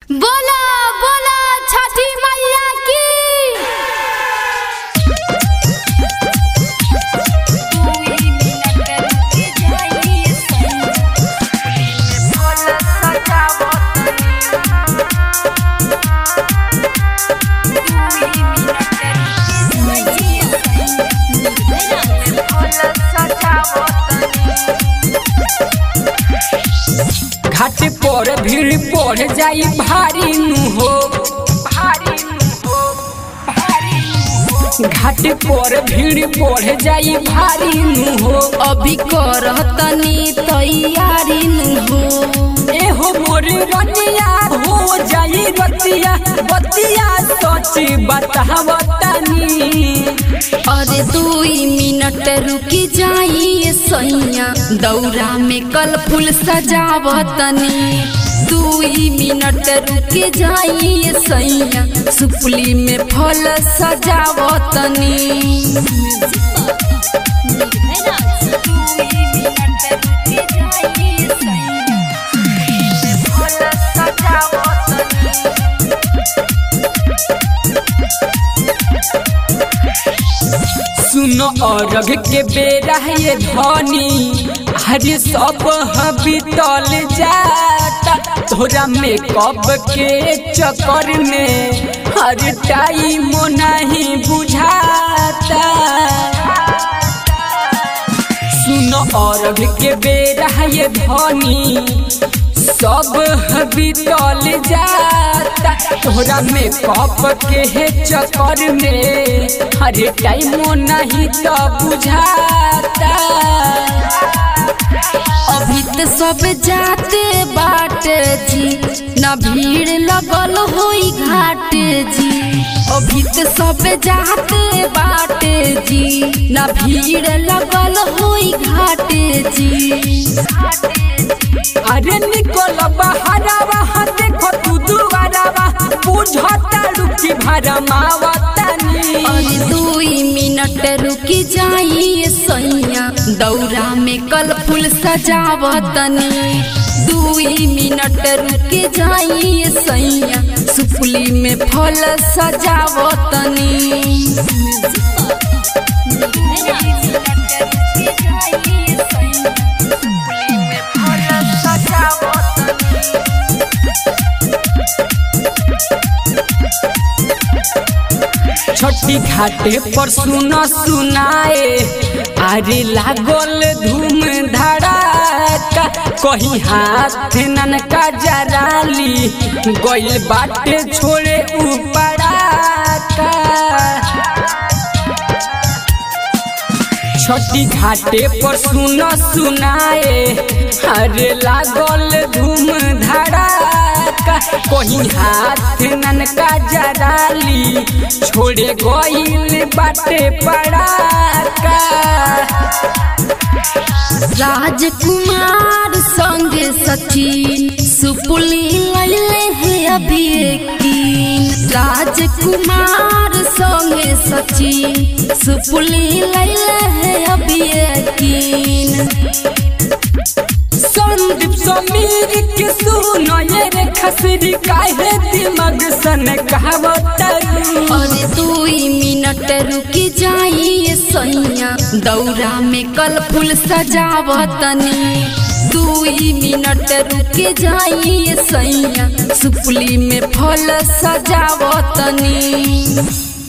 बोला बोला छठी मैया की घाट पर भीड़ बढ़ जाई भारी नु हो भारी नु हो भारी नु हो। घाट पर भीड़ बढ़ जाई भारी नु हो अभी करतनी तैयारी नु हो ए हो मोर रनिया हो जाई रतिया बतिया सच बतावतनी अरे दुई मिनट रुकी जाइए सैया दौरा में कल फूल सजावतनी दुई मिनट रुके जाइए सैया सुपली में फल सजावतनी सुनो अरग के बेरा ये धनी हरे सब बीतल जाता तोरा मेकअप के चक्कर में हर टाइम नहीं बुझाता सुनो अरग के बेरा ये धनी सब बीतल जाता तोरा मेकअप के हे चक्कर में हर टाइम नहीं तो बुझाता अभी तो सब जाते बाट जी न भीड़ लगल होई घाट जी अभी तो सब जाते बाट जी न भीड़ लगल होई घाट जी अरे निकल बहरावा देखो तू दुआरावा बुझता रुकी भरमावतनी अरे दुई मिनट रुकी जाइए सैया दौरा में कल फूल सजावतनी दुई मिनट रुके जाइए सैया सुपली में फल सजावतनी छोटी घाटे पर सुनो सुनाए अरे लागल धूम धड़ाका कहीं हाथ ननका जराली गइल बाटे छोड़े उपड़ाका छोटी घाटे पर सुनो सुनाए अरे लागल धूम धड़ाका कहीं हाथ ननका जराली छोड़े गइल बाटे पड़ाका राजकुमार संग सचिन सुपुली लैले है अभी यकीन राजकुमार संग सचिन सुपुली लैले है अभी यकीन संदीप समीर के सुनो ये रे खसरी काहे दिमाग सन कहावतरू अरे दुई मिनट रुकी जाइए सैया दौरा में कल फूल सजावतनी दुई मिनट रुके जाइए सैया सुपली में फल सजावतनी